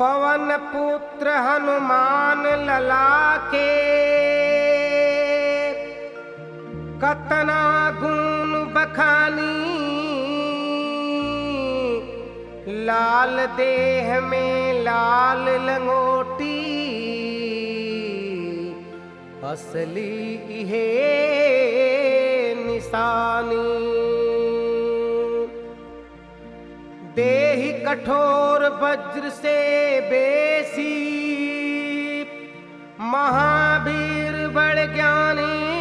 पवन पुत्र हनुमान लला के कतना गुण बखानी लाल देह में लाल लंगोटी असली इहे निशानी देहि कठोर वज्र से बेसी महावीर बड़ ज्ञानी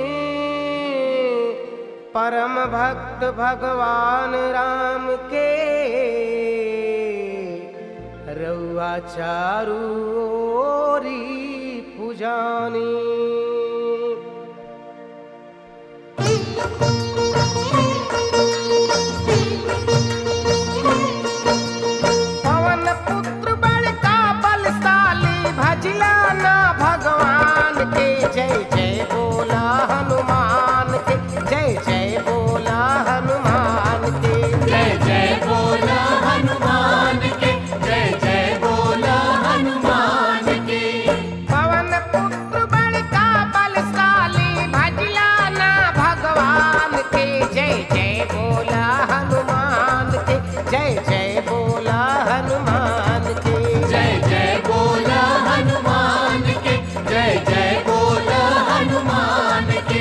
परम भक्त भगवान राम के रउआ चारू ओरी पुजानी पवन पुत्र बड़का बलशाली भजला ना भगवान के जय जय बोला हनुमान के जय जय बोला हनुमान के जय जय बोला हनुमान के जय जय बोला हनुमान के पवन पुत्र बड़का बलशाली भजला ना भगवान के जय जय बोला हनुमान के जय जय बोला हनुमान के जय जय बोला हनुमान के जय जय बोला हनुमान के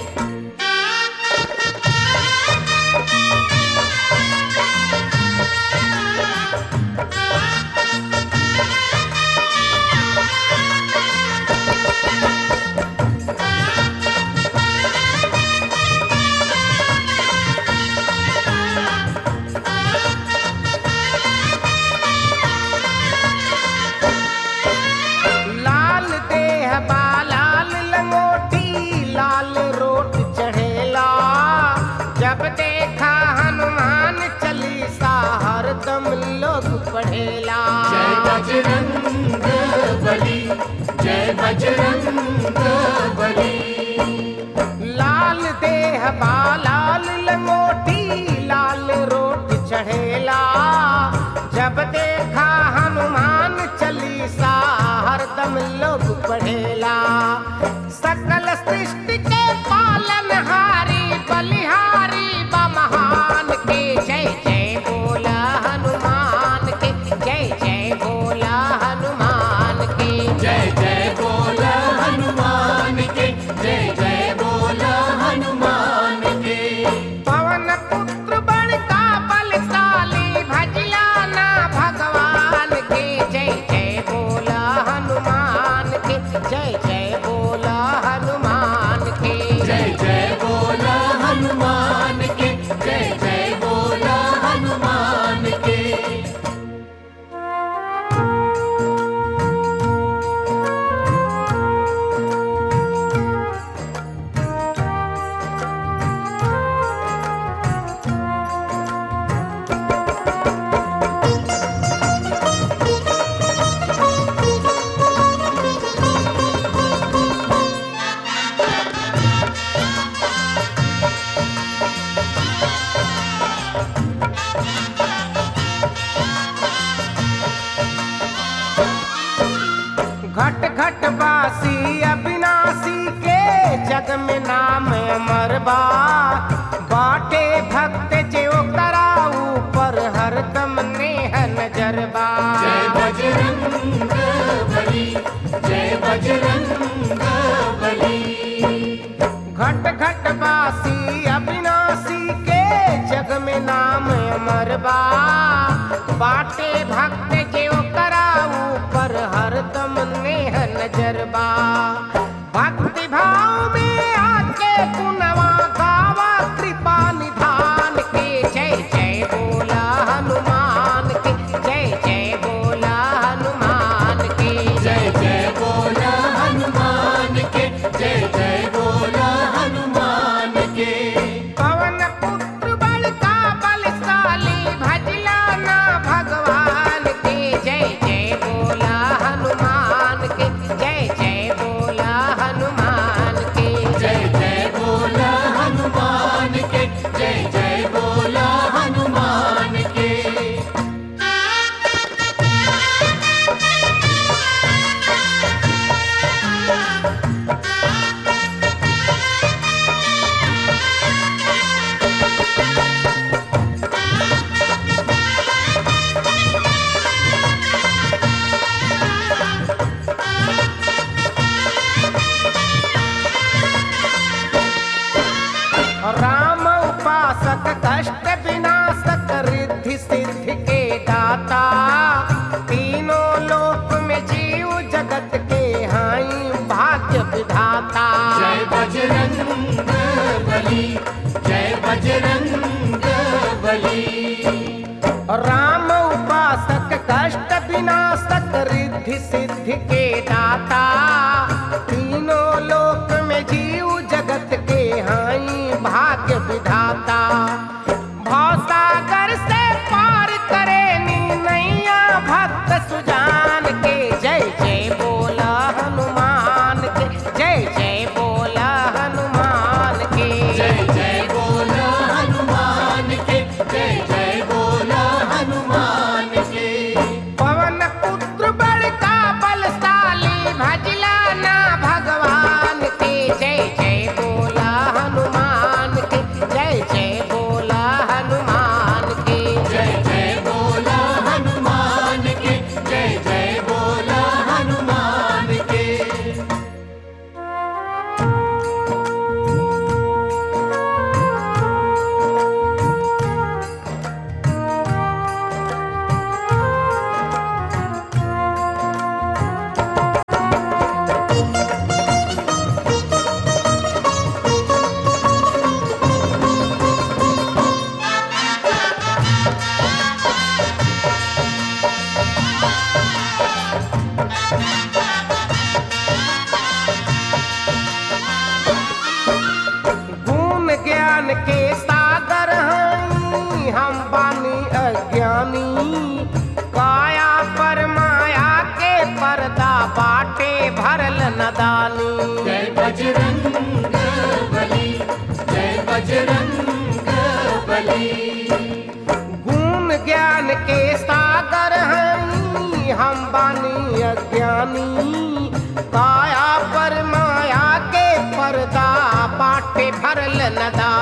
लाल देह बा लाल लंगोटी लाल रोट चढ़ेला जब देखा हनुमान चालीसा हरदम लोग पढ़ेला जय बजरंग बली जय बजरंग बली लाल देह बा लाल लंगोटी लाल रोट चढ़ेला जब देखा हनुमान चालीसा हरदम लोग पढ़ेला सकल सृष्टि के पालन हारी बलिहारी बमहान के जय जय बोला हनुमान के जय जय बोला हनुमान के जय जय बोला हनुमान के जय जय बोला हनुमान के पवन पुत्र बड़का बलशाली भजला ना भगवान के जय जय बोला हनुमान के जय जय बोला हनुमान के जय जय बोला हनुमान के जय जय बोला हनुमान के घट घट बासी अविनाशी के जग में नाम अमर बा बाटे भक्त जो कराऊ पर हरदम नेह नजर बा जय बजरंग बली जय बजरंग बली घट घट बासी अविनाशी के जग में नाम अमर बा बाटे भक्त जो कराऊ पर हरदम नेह नजर बा भक्ति भाव में आके गुनवा गावा कृपा निधान के जय जय बोला हनुमान के जय जय बोला हनुमान के जय जय बोला हनुमान के जय जय बोला हनुमान के पवन पुत्र बड़का बलशाली भजला ना भगवान के जय जय बोला हनुमान के जय जय बोला हनुमान के जय जय बोला हनुमान के जय जय बोला हनुमान के बजरंग बली जय बजरंग बली राम उपासक कष्ट विनाशक रिद्धि सिद्धि के दाता तीनों लोक में जीव जगत के हाई भाग्य विधाता भवसागर से पार करे नी नैया भक्त सुजान के जय जय बोला हनुमान के जय जय बोला हनुमान के जय जय बोला हनुमान के जय जय बोला हनुमान के पवन पुत्र बड़का बलशाली भजला ना भगवान के जय जय बोला हनुमान के जय जय बोला हनुमान के जय जय बोला हनुमान के जय जय बोला हनुमान के गुण ज्ञान के सागर हई हम बानी अज्ञानी काया पर माया के पर्दा बाटे भरल नदानी जय बजरंग बली जय बजरंग बली गुण ज्ञान के सागर हई हम बानी अज्ञानी काया पर माया के पर्दा बाटे भरल नदा